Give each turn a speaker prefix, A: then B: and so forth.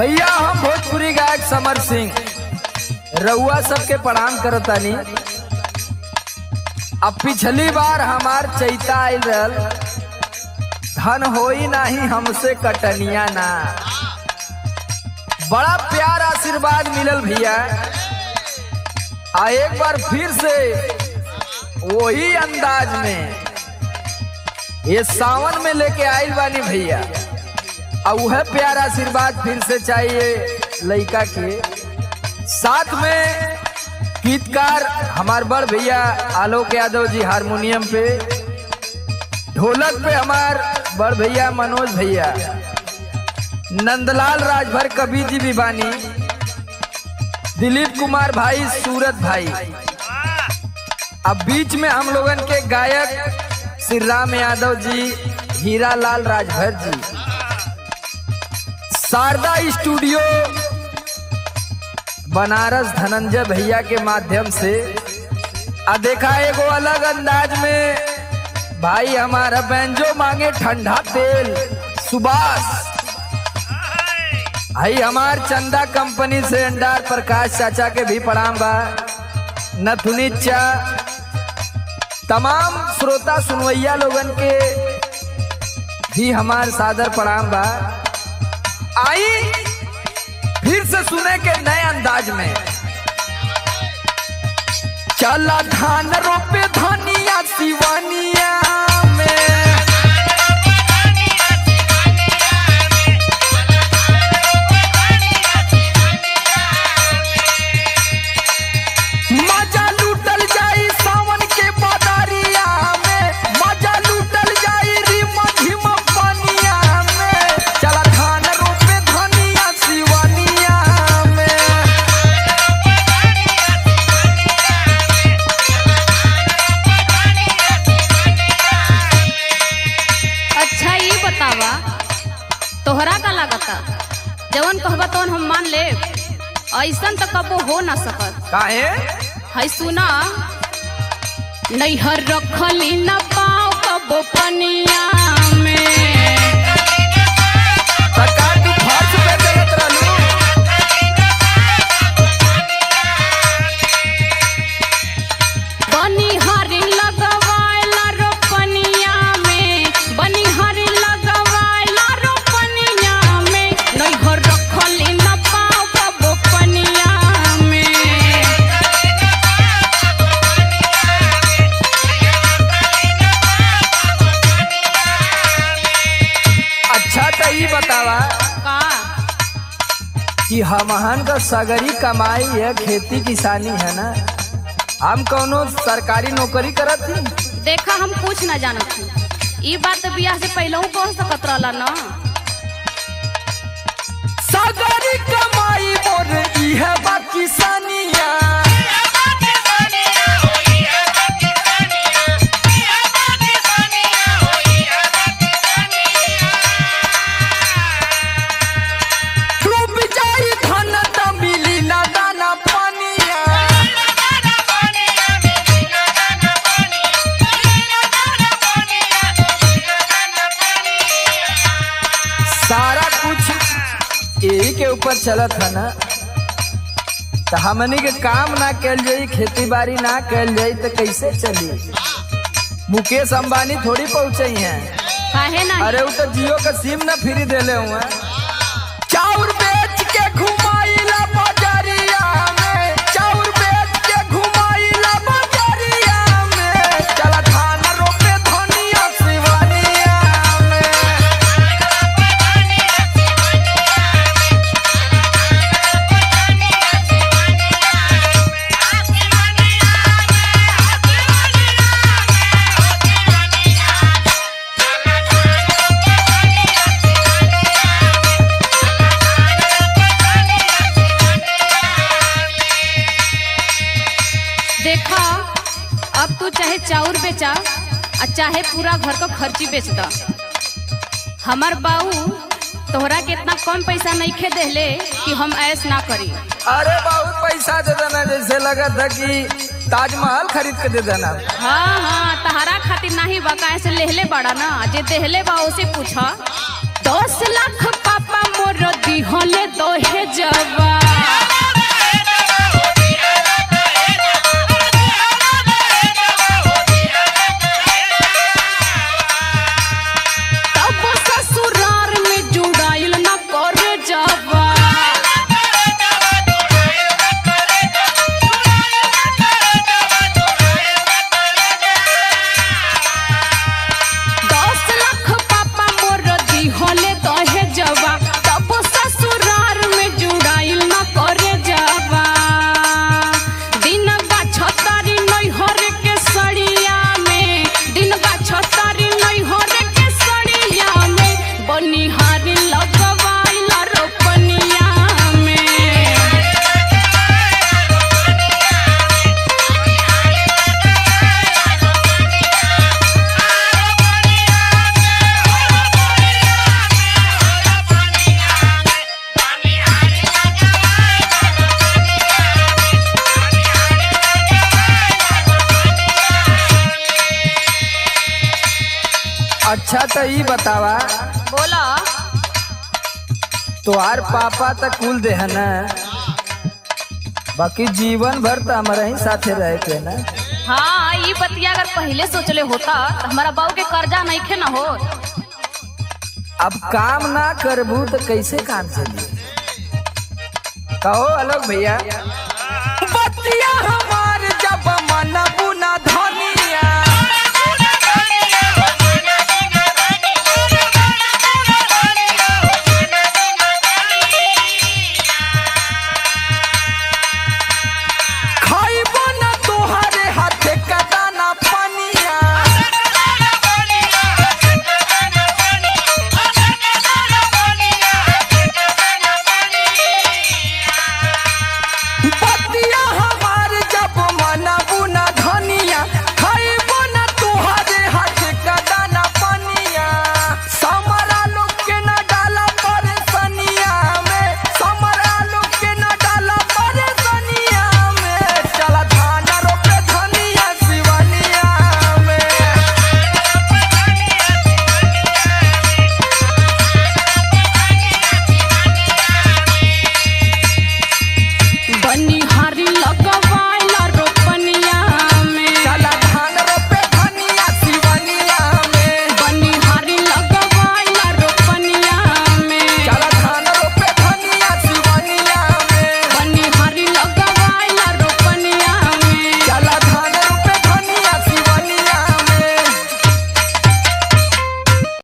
A: भैया हम भोजपुरी गायक समर सिंह रउआ सबके प्रणाम करतानी अब पिछली बार हमार चैता आयल रहल धन होई नाही हमसे कटनिया ना बड़ा प्यार आशीर्वाद मिलल भैया आ एक बार फिर से वही अंदाज में ये सावन में लेके आइल बानी भैया और वह प्यार आशीर्वाद फिर से चाहिए लड़का के साथ में गीतकार हमार बड़ भैया आलोक यादव जी हारमोनियम पे ढोलक पे हमार बड़ भैया मनोज भैया नंदलाल राजभर कवि जी भी बानी दिलीप कुमार भाई सूरत भाई अब बीच में हम लोगन के गायक श्री राम यादव जी हीरा लाल राजभर जी शारदा स्टूडियो बनारस धनंजय भैया के माध्यम से आ देखा एगो अलग अंदाज में भाई हमारा बैंजो मांगे ठंडा तेल सुभाष भाई हमार चंदा कंपनी से अंडार प्रकाश चाचा के भी प्रणाम बा नथुनी चा तमाम श्रोता सुनवैया लोगन के भी हमार सादर प्रणाम बा आई फिर से सुने के नए अंदाज में चला धान रोपे धनिया सिवानिया में मजा लूटल जाई सावन के बादारिया में मजा लूटल जाई रिमा झिमा पानिया में चला धान रोपे धनिया सिवानिया में
B: अच्छा ये बतावा तोहरा का लागता जवन कहबा तवन हम मान ले ऐसन तो कबो हो ना सकत
A: काहे
B: है सुना नैहर रखली न पाओ कबो पनिया में
A: सरकार तू फर्ज पे देत रहलू
B: बनिहारी लगवाइला रोपनिया में बनिहारी लगवाइला रोपनिया में नैहर रखली न पाओ कबो पनिया में
A: अच्छा तो ये बतावा
B: का
A: कि हमहन का सगरी कमाई है खेती किसानी है ना हम कौनो सरकारी नौकरी करत थी
B: देखा हम कुछ ना जानत हूँ ई बात तो बियाह से पहले कह सकत रहला ना
A: सगरी कमाई मोर ई है बा किसानिया डूब जाई धन त मिली ना दाना पानिया सारा कुछ यही के ऊपर चलत है ना तो हमनी के काम ना कैल जाई खेती बाड़ी ना कैल जाई तो कैसे चली मुकेश अंबानी थोड़ी पहुंचे हैं
B: काहे ना
A: अरे वो तो जियो का सिम ना फ्री देले हुए चाउर बेच के घुमाइला बाजारिया में चाउर बेच के घुमाइला बाजारिया में चला धान रोपे धनिया सिवानिया में
B: देखा अब तू चाहे चाउर बेचा और चाहे पूरा घर का खर्ची बेच दा हमार बाऊ तोहरा के इतना कम पैसा नहीं खे देले कि हम ऐस ना करी
A: अरे बहुत पैसा दे देना जैसे लगा था कि ताजमहल खरीद के दे देना
B: हाँ हाँ तहरा खातिर नहीं बा काहे से लेहले बड़ा ना जे देहले बा उसे पूछा दस लाख पापा मोर दिहले दोहे जवा तब ससुरार में जुड़ाइल न करे जवा दस लाख पापा मोर दिहले दहे जवा तब ससुरार में जुड़ाइल न करे जवा दिन बा छतारी नैहर के सड़िया में दिन बा छतारी नैहर के सड़िया में बनिहारी लगवाइल रोपनिया में
A: अच्छा तो ई बतावा
B: बोला
A: तोहार पापा तो कुल दे है ना बाकी जीवन भर तो हमारे ही साथे रहे के ना
B: हाँ ये बतिया अगर पहले सोचले होता तो हमारा बाबू के कर्जा नहीं खे न हो
A: अब काम ना करबू तो कैसे काम चली कहो अलग भैया बतिया हम